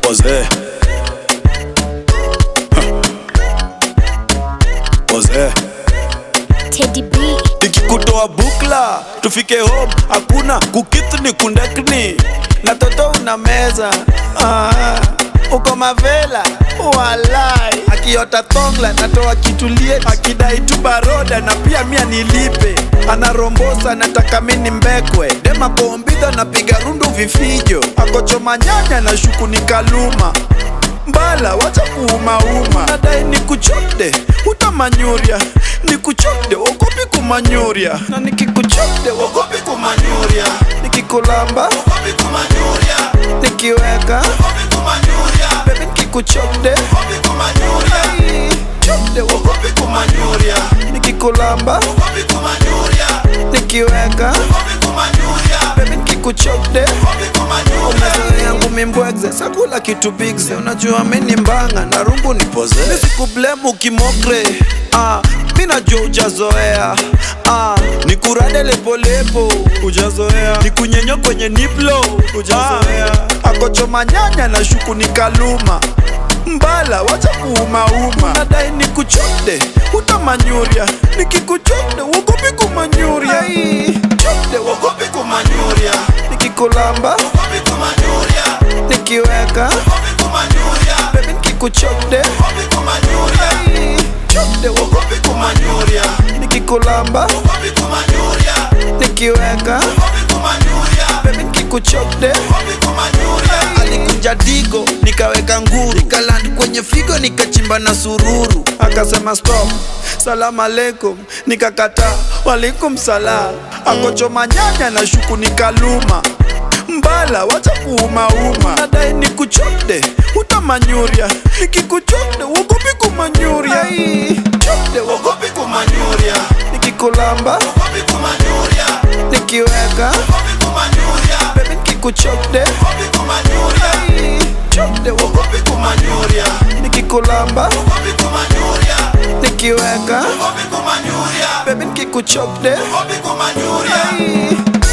Wazee Wazee Teddy B. nikikutoa bukla tufike home hakuna kukithni kundakni na toto una meza ah, uko mavela walai akiota thongla natoa kitulie akidai tu baroda na pia mia nilipe anarombosa nataka mini mbekwe dema kombidha napiga rundu vifijo akochoma nyanya na shuku ni kaluma mbala wacha kuumauma nadai nikuchode utamanyuria nikuchode ogopi kumanyuria na nikikuchode ogopi kumanyuria nikikulamba ogopi kumanyuria nikiweka ogopi kumanyuria bebi nikikuchode ogopi kumanyuria chode ogopi kumanyuria nikikulamba ogopi kumanyuria nikiweka ogopi kumanyuria bebi nikikuchode ogopi kumanyuria umezoea yangu mimbwegze sakula kitu bigze unajua mini mbanga na rungu nipoze misikublemu kimokre ah, mi najua ujazoea ah, nikurade lepolepo ujazoea nikunyenyo kwenye niplo ujazoea ah, akochoma nyanya na shuku ni kaluma mbala wacha kuumauma nadai nikuchode utamanyuria nikikuchode wogopi kumanyuria chode wogopi kumanyuria nikikulamba wogopi kumanyuria nikiweka wogopi kumanyuria bebi nikikuchode wogopi kumanyuria chode wogopi kumanyuria nikikulamba wogopi kumanyuria nikiweka wogopi kumanyuria bebi nikikuchode wogopi kumanyuria alikuja digo nikaweka nguru nikaland kwenye figo nikachimba na sururu akasema stop salamu alaikum nikakata walikum salam akochoma nyanya na shuku nikaluma mbala wacha kuumauma nadai nikuchode utamanyuria nikikuchode wogopi kumanyuria chode wogopi kumanyuria nikikulamba wogopi kumanyuria nikiweka wogopi kumanyuria bebi nikikuchode wogopi kumanyuria chode wogopi kumanyuria nikikulamba wogopi kumanyuria nikiweka wogopi kumanyuria bebi nikikuchode wogopi kumanyuria